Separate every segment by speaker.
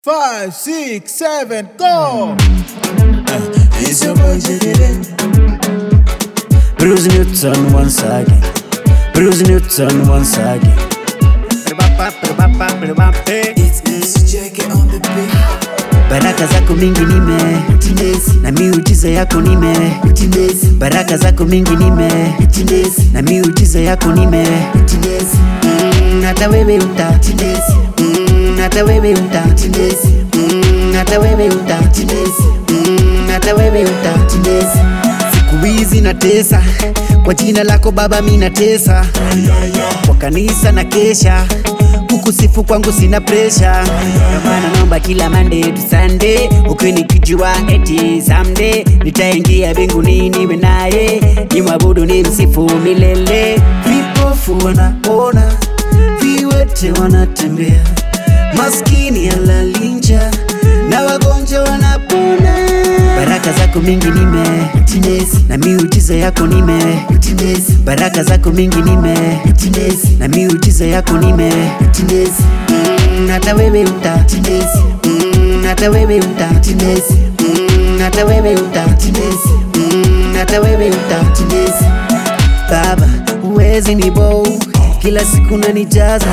Speaker 1: Five, six, seven, go!
Speaker 2: It's your boy Jadede. Bruce Newton once again. Bruce Newton once again.
Speaker 3: It's MC Jackie on the beat.
Speaker 2: Baraka zako mingi nime na miujiza yako nime baraka zako mingi nime na miujiza yako nime Mm, hata wewe uta Mm, hata wewe uta Mm, hata wewe uta Mm, hata wewe uta siku hizi natesa kwa jina lako baba mi natesa kwa kanisa na kesha kukusifu kwangu sina presha maana naomba kila Monday to Sunday ukinikijua eti someday nitaingia mbinguni niwe naye nimwabudu ni msifu milele vipofu wanaona viwete wanatembea maskini alalinja na wagonjwa wanapona baraka zako mingi nime na miujiza yako nime baraka zako mingi nime na miujiza yako nime Mm, hata wewe uta Mm, hata wewe uta Mm, hata wewe uta Mm, hata wewe uta baba uwezi ni bow kila siku nanijaza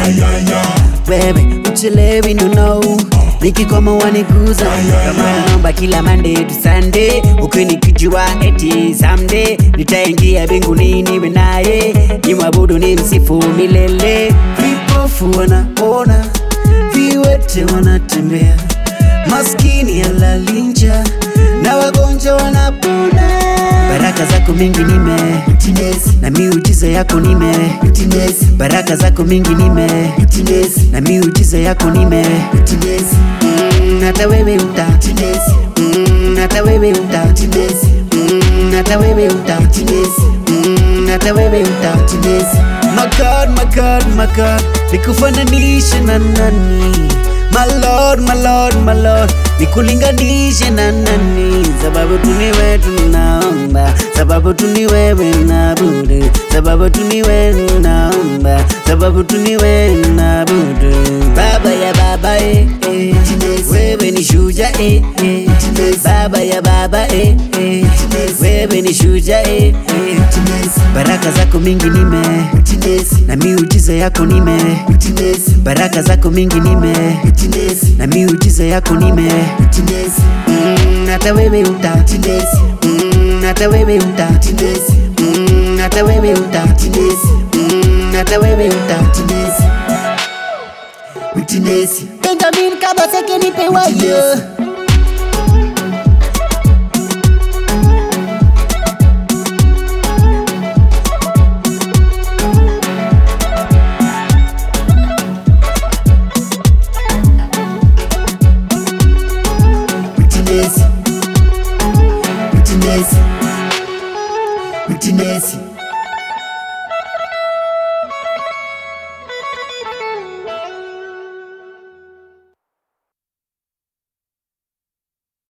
Speaker 2: wewe uchelewi no know nikikoma waniguza kama naomba kila Monday to Sunday ukinikijua eti someday nitaingia mbinguni niwe naye nimwabudu ni msifu milele vipofu wanaona viwete wanatembea maskini alalinja na wagonjwa wanapona baraka zako mingi nime na miujiza yako nime baraka zako mingi nime na miujiza yako nime Mm, hata wewe uta Mm, hata wewe uta Mm, hata wewe uta Mm, hata wewe uta My God, my God, my God, nikufananishe na nani? My Lord, my Lord, my Lord, nikulinganishe na nani? Sababu tu ni wewe tunaomba, sababu tu ni wewe naabudu, sababu tu ni wewe naomba, sababu tu ni wewe naabudu. Baba ya baba eh, eh. wewe ni shuja eh, eh. baba ya baba eh, eh. wewe ni shuja eh, eh. baraka zako mingi nime na miujiza yako nime baraka zako mingi nime na miujiza yako nime Mm, hata wewe uta Mm, hata wewe uta Mm, hata wewe uta Mm, hata wewe uta
Speaker 4: Benjamin Kabaseke nipe wayo
Speaker 3: Witness. Witness. Witness.